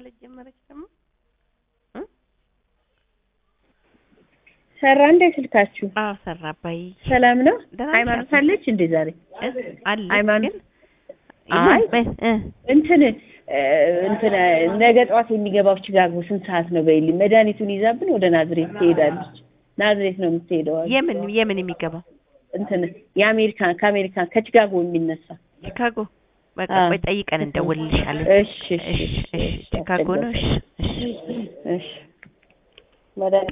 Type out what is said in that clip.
ማለት ጀመረች ደግሞ እ? ሰራ እንደ ስልካችሁ አዎ ሰራ አባይ ሰላም ነው። ደህና ነሽ ሃይማኖት አባ? አለች እንዴ ዛሬ? እ? አለች ሃይማኖት- ግን አይ ይሁን፣ በ- እ እንትን እ፣ እንትን ነገ ጠዋት የሚገባው ቺካጎ ስንት ሰዓት ነው በይልኝ። መድኃኒቱን ይዛብን ወደ ናዝሬት ትሄዳለች። ናዝሬት ነው የምትሄደው። አሉ። የምን የምን የሚገባው እንትን የአሜሪካን ከአሜሪካን ከቺካጎ የሚነሳ ቺካጎ በቃ አዎ። ቆይ ጠይቀን እንደውልልሻለን። እሺ እሺ እሺ እሺ ቺካጎ ነው። እሺ እሺ እሺ መድኃኒት